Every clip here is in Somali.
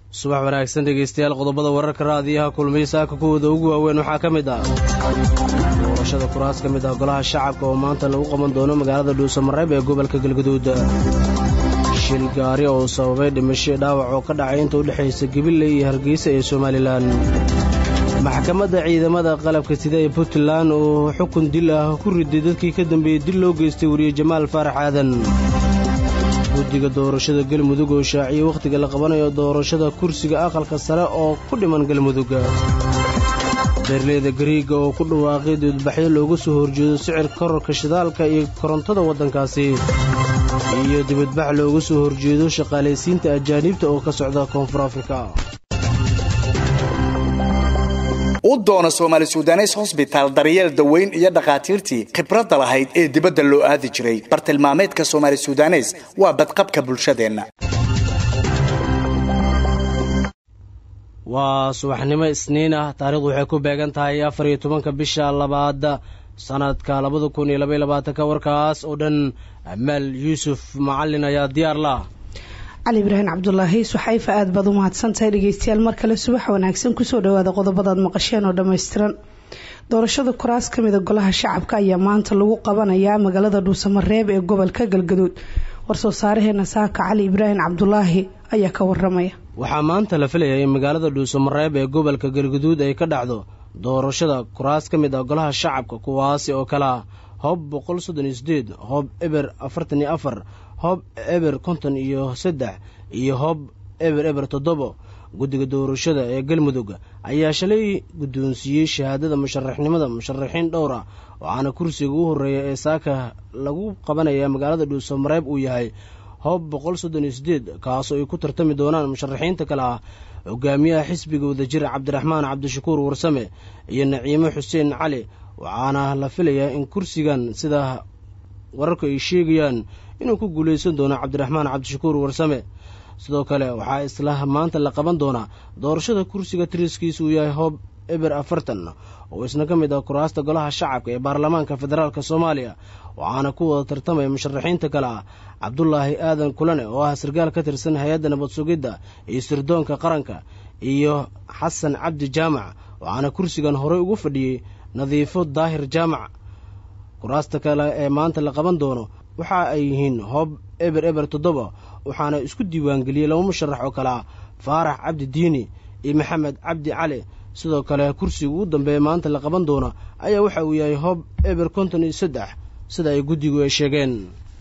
subax wanaagsan dhegaystayaal qodobada wararka raadiyaha kulmiye saaka kuwooda ugu waaweyn waxaa ka mid ah doorashada kuraas ka mid ah golaha shacabka oo maanta lagu qaban doono magaalada dhuusamareeb ee gobolka galgaduud shil gaari oo sababay dhimasho dhaawac oo ka dhacay inta u dhexaysa gabiley iyo hargeysa ee somalilan maxkamadda ciidamada qalabka sida ee puntland oo xukun dil ah ku riday dadkii ka dambeeyey dil loo geystay weriye jamaal faarax aadan guddiga doorashada galmudug oo shaaciyey wakhtiga la qabanayo doorashada kursiga aqalka sare oo ku dhiman galmudug beerleyda gariiga oo ku dhawaaqay dudbaxyo looga soo horjeedo sicir korarka shidaalka iyo korontada waddankaasi iyo dibadbax looga soo horjeedo shaqaalaysiinta ajaaniibta oo ka socda koonfur afrika u doono soomaali sudanes hosbitaal daryeel daweyn iyo dhakhaatiirtii khibradda lahayd ee dibadda loo aadi jiray bartilmaameedka soomaali sudanes waa badqabka bulshadeenna waa subaxnimo isniin ah taarikhdu waxay ku beegan tahay afar iyo tobanka bisha labaad sanadka labada kun iyo labaiy labaatanka warkaas oo dhan amaal yuusuf macalin ayaa diyaar la cali ibraahim cabdulaahi suxayfa aad baad u mahadsantahay dhegeystayaal mar kale subax wanaagsan kusoo dhawaada qodobadaad maqasheen oo dhammaystiran doorashada kuraas ka mida golaha shacabka ayaa maanta lagu qabanayaa magaalada dhuusamareeb ee gobolka galgaduud warsoo saaraheena saaka cali ibraahim cabdulaahi ayaa ka waramaya waxaa maanta la filayaa in magaalada dhuusamareeb ee gobolka galgaduud ay ka dhacdo doorashada kuraas ka mid ah golaha shacabka kuwaasi oo kalea hoob boqol soddon iyo sideed hoob eber afartan iyo afar hoob eber konton iyo saddex iyo hoob eber eber toddobo guddiga doorashada ee galmudug ayaa shalay guddoonsiiyey shahaadada musharaxnimada musharaxiin dhowr ah waxaana kursiga u horreeya ee saaka lagu qabanaya magaalada dhuusamareeb uu yahay hoob boqol soddon iyo sideed kaasoo ay ku tartami doonaan musharaxiinta kale ah hogaamiyaha xisbiga wadajir cabdiraxmaan cabdishakuur warsame iyo naciimo xuseen cali waxaana la filayaa in kursigan sida wararku ay sheegayaan inuu ku guulaysan doono cabdiraxmaan cabdishakuur warsame sidoo kale waxaa isla maanta la qaban doonaa doorashada kursiga tiriskiisa uu yahay hoob eber afartan oo isna ka mid ah kuraasta golaha shacabka ee baarlamaanka federaalk soomaaliya waxaana ku wada tartamaya musharaxiinta kale ah cabdulaahi aadan kulane oo ah sarkaal ka tirsan hay-adda nabad sugidda iyo sirdoonka qaranka iyo xasan cabdi jaamac waxaana kursigan horey ugu fadhiyey nadiifo daahir jaamac kuraasta kale ee maanta la qaban doono waxa ay yihiin hoob eber eber toddoba waxaana isku diiwaangeliyey laba musharax oo kale ah faarax cabdi diini iyo maxamed cabdi cali sidoo kale kursiga ugu dambeeya maanta la qaban doono ayaa waxa uu yahay hoob eber konton iyo saddex sida ay guddigu ay sheegeen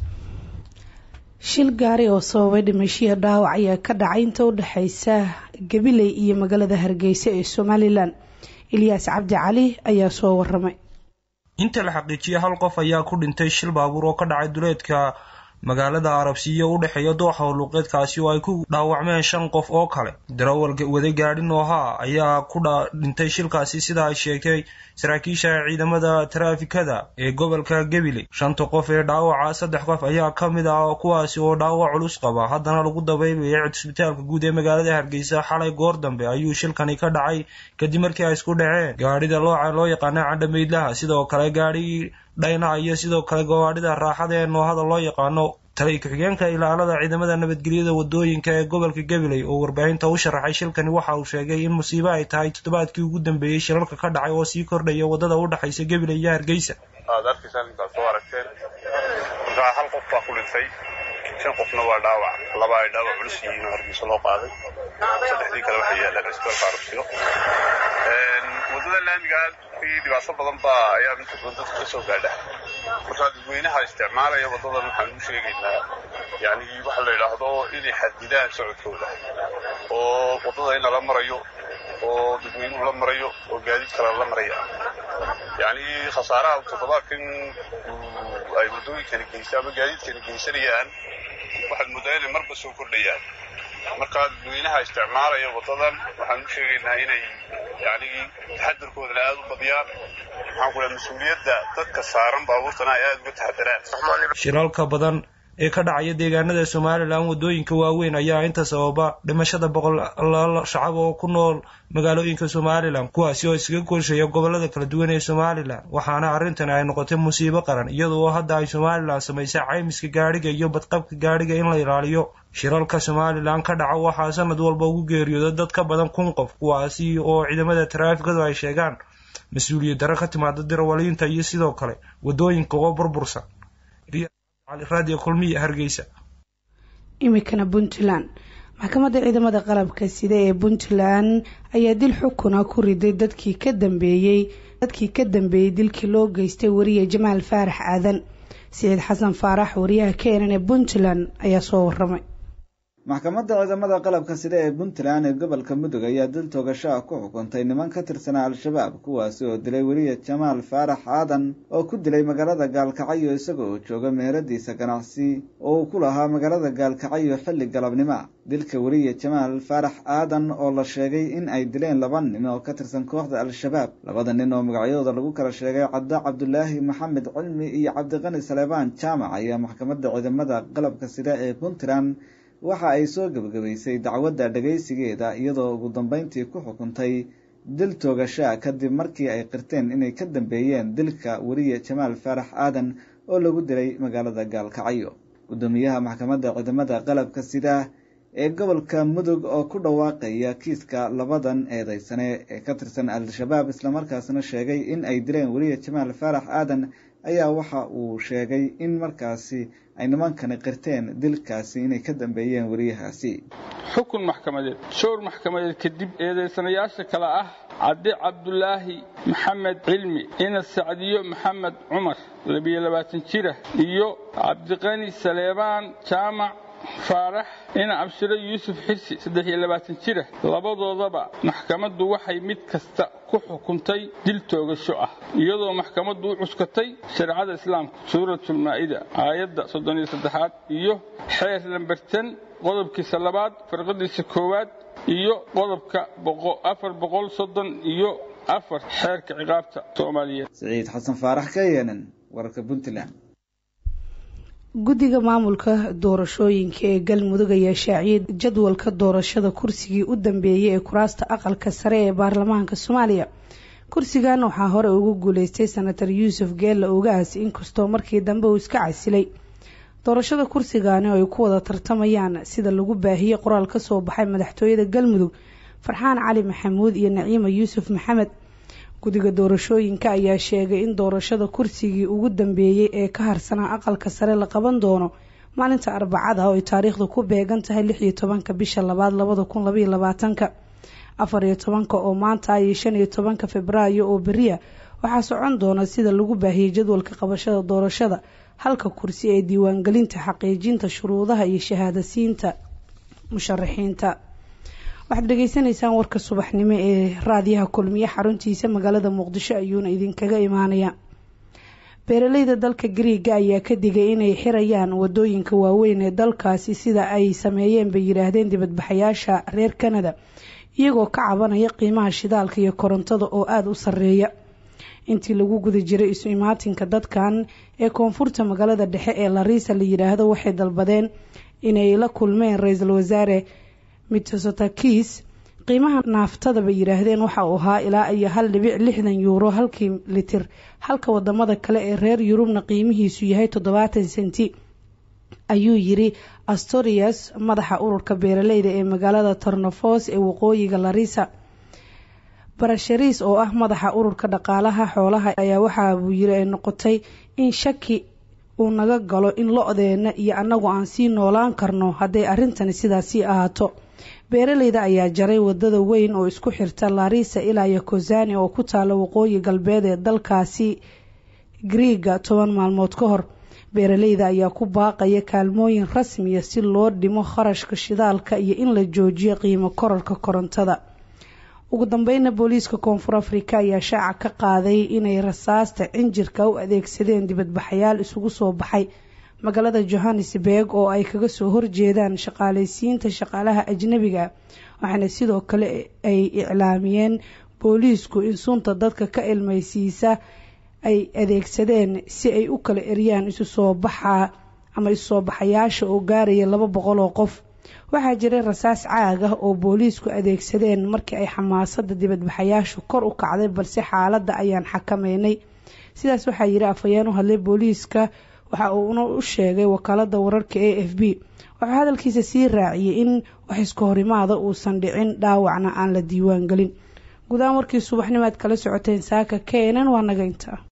shil gaari oo sababay dhimashiya dhaawac ayaa ka dhacay inta u dhexaysa gabiley iyo magaalada hargeysa ee somalilan ilyaas cabdi cali ayaa soo waramay inta la xaqiijiyay hal qof ayaa ku dhintay shil baabuur oo ka dhacay duleedka magaalada arabsiya u dhexeeya dooxa howluuqeedkaasi oo ay ku dhaawacmeen shan qof oo kale darawal wada gaadhi noohaa ayaa ku dhintay shilkaasi sida ay sheegtay saraakiisha ciidamada taraafikada ee gobolka gabiley shanta qof ee dhaawaca saddex qof ayaa ka mid ah kuwaasi oo dhaawac culus qaba haddana lagu dabaybayay cisbitaalka guud ee magaalada hargeysa xalay goor dambe ayuu shilkani ka dhacay kadib markii ay isku dhaceen gaadhida looca loo yaqaana cadhameydlaha sidoo kale gaadhi dhayna iyo sidoo kale gawaadhida raaxada ee noohada loo yaqaano taliy ku-xigeenka ilaalada ciidamada nabadgelyada wadooyinka ee gobolka gabiley oo warbaahinta u sharaxay shilkani waxa uu sheegay in musiibo ay tahay toddobaadkii ugu dambeeyey shilalka ka dhacay oo sii kordhaya wadada u dhexaysa gabiley iyo hargeysa aad arkaysaan intaad soo aragteen markaa hal qof baa ku dhintay shan qofna waa dhaawac laba ay dhaawac culus yihiin oo hargeysa loo qaaday saddexdii kale waxay yaalaan cisbitaalka arabsiyo wadada laamiga dhibaato badan baa ayaa inta badan dadka ka soo gaadha markaa dadweynaha isticmaalaya wadadan waxaan u sheegaynaa yani waxa la yidhaahdo inay xadidaan socodkooda oo wadada in lala marayo oo dadweynuhu la marayo oo gaadiid kale la maraya yani khasaaraha toddobaadkan ay wadooyinkani geysa ama gaadiidkani geysanayaan waxaad moodaa inay marba soo kordhayaan markaa dadweynaha isticmaalaya wadadan waxaan u sheegaynaa inay yani taxadarkoodana aada u badiyaan maxaan ku dhaha mas-uuliyadda dadka saaran baabuurtana ay aada uga taxadaraan shiralka badan ee ka dhacaya deegaanada somalilan wadooyinka waaweyn ayaa inta sababa dhimashada boqolaal shacab oo ku nool magaalooyinka somalilan kuwaasi oo iskaga koolshaya gobolada kala duwan ee somalilan waxaana arrintan ay noqotay musiibo qaran iyadoo hadda ay somalilan samaysay caymiska gaadhiga iyo badqabka gaadhiga in la ilaaliyo shiralka somalilan ka dhaca waxaa sanad walba ugu geeriyooda dad ka badan kun qof kuwaasi oo ciidamada taraafikadu ay sheegaan mas-uuliyad darro ka timaada dirawaliinta iyo sidoo kale wadooyinka oo burbursan radio kulmiya hargeysa imikana puntland maxkamadda ciidamada qalabka sida ee puntland ayaa dil xukuna ku riday dadkii ka dambeeyey dadkii ka dambeeyey dilkii loo geystay wariye jamaal faarax aadan siciid xasan faarax wariyaha keenan ee puntland ayaa soo waramay maxkamadda ciidamada qalabka sida ee puntland ee gobolka mudug ayaa dil toogasho ah ku xukuntay niman ka tirsanaa al-shabaab kuwaasi oo dilay weliya jamaal faarax aadan oo ku dilay magaalada gaalkacyo isaga oo jooga meheradiisa ganacsi oo uu ku lahaa magaalada gaalkacyo xilli galabnimo dilka weliya jamaal faarax aadan oo la sheegay in ay dileen laba nin oo ka tirsan kooxda al-shabaab labada nin oo magacyadooda lagu kala sheegay cadda cabdulaahi maxamed cilmi iyo cabdiqani saleebaan jaamac ayaa maxkamadda ciidamada qalabka sida ee puntland waxa ay soo gebagabaysay dacwadda dhagaysigeeda iyadoo ugu dambeyntii ku xukuntay dil toogashaa kadib markii ay qirteen inay ka dambeeyeen dilka weriye jamaal faarax aadan oo lagu dilay magaalada gaalkacyo guddoomiyaha maxkamadda ciidamada qalabka sida ee gobolka mudug oo ku dhawaaqaya kiiska labadan eedeysane ee ka tirsan al-shabaab islamarkaasna sheegay in ay dileen weriye jamaal faarax aadan ayaa waxa uu sheegay in markaasi ay nimankani qirteen dilkaasi inay ka dambeeyeen weriyahaasi xukun maxkamadeed showr maxkamadeed kadib eedaysanayaasha kale ah caddi cabdulaahi maxamed cilmi ina sacdiyo maxamed cumar labiyo labaatan jira iyo cabdiqani saleebaan jaamac faarax ina abshiro yuusuf xirsi saddex iyo labaatan jira labadoodaba maxkamaddu waxay mid kasta ku xukuntay dil toogasho ah iyadoo maxkamaddu u cuskatay shareecada islaamka suuratulmaa'ida aayadda soddon iyo saddexaad iyo xeer lambertan qodobkiisa labaad farqadiisa koowaad iyo qodobka afar boqol soddon iyo afar xeerka ciqaabta soomaaliyeed siciid xasan faarax ka yeenen wararka puntland guddiga maamulka doorashooyinka ee galmudug ayaa shaaciyay jadwalka doorashada kursigii u dambeeyay ee kuraasta aqalka sare ee baarlamaanka soomaaliya kursigan waxaa hore ugu guuleystay senator yuusuf geella ogaas inkastoo markii dambe uu iska casilay doorashada kursigaani oo ay ku wada tartamayaan sida lagu baahiyey qoraal kasoo baxay madaxtooyada galmudug farxaan cali maxamuud iyo naciima yuusuf maxamed guddiga doorashooyinka ayaa sheegay in doorashada kursigii ugu dambeeyey ee ka harsanaa aqalka sare la qaban doono maalinta arbacada oo ay taariikhdu ku beegan tahay lix iyo tobanka bisha labaad labada kun labaiyo labaatanka afar iyo tobanka oo maanta iyo shan iyo tobanka februaayo oo beriya waxaa socon doona sida lagu baahiyey jadwalka qabashada doorashada halka kursi ee diiwaangelinta xaqiijinta shuruudaha iyo shahaadasiinta musharaxiinta waxaad dhageysaneysaan warka subaxnimo ee raadiyaha kulmiye xaruntiisa magaalada muqdisho ayuuna idinkaga imaanaya beeraleyda dalka gariiga ayaa ka digay inay xirayaan wadooyinka waaweyn ee dalkaasi sida ay sameeyeen bay yidhaahdeen dibadbaxayaasha reer kanada iyagoo ka cabanaya qiimaha shidaalka iyo korontada oo aada u sareeya intii lagu guda jiray isu imaatinka dadkan ee koonfurta magaalada dhexe ee lariisa la yidhaahdo waxay dalbadeen inay la kulmeen ra-iisul wasaare mitsotakis qiimaha naaftada bay yidhaahdeen waxa uu ahaa ilaa iyo hal dhibic lixdan yuuro halkii litir halka wadamada kale ee reer yurubna qiimihiisu yahay toddobaatan senti ayuu yiri astorias madaxa ururka beeraleyda ee magaalada tornofos ee waqooyiga larisa barashariis oo ah madaxa ururka dhaqaalaha xoolaha ayaa waxa uu yiri ay noqotay in shaki uu naga galo in lo-deena iyo annagu aan sii noolaan karno hadday arrintani sidaasii ahaato beeraleyda ayaa jaray wadada weyn oo isku xirta larisa ilaa iyo kozani oo ku taala waqooyi galbeed ee dalkaasi griiga toban maalmood ka hor beeraleyda ayaa ku baaqaya kaalmooyin rasmiya si loo dhimo kharashka shidaalka iyo in la joojiyo qiimo korarka korontada ugu dambeyna booliiska koonfur afrika ayaa shaaca ka qaaday inay rasaasta cinjirka u adeegsadeen dibadbaxayaal isugu soo baxay magaalada johannesburg oo ay kaga soo horjeedaan shaqaaleysiinta shaqaalaha ajnabiga waxaana sidoo kale ay iclaamiyeen booliisku in sunta dadka ka ilmaysiisa ay adeegsadeen si ay u kala eryaan isu soo baxa ama issoo baxayaasha oo gaaraya laba boqol oo qof waxaa jiray rasaas caag ah oo booliisku adeegsadeen markii ay xamaasada dibadbaxayaashu kor u kacday balse xaaladda ayaan xakameynay sidaas waxaa yiri afhayeen u hadlay booliiska waxa uuna u sheegay wakaalada wararka a f b wuxuu hadalkiisa sii raaciyey in wax iska horimaada uusan dhicin dhaawacna aan la diiwaan gelin gudahaan warkii subaxnimaad kala socoteen saaka keenan waa naga intaa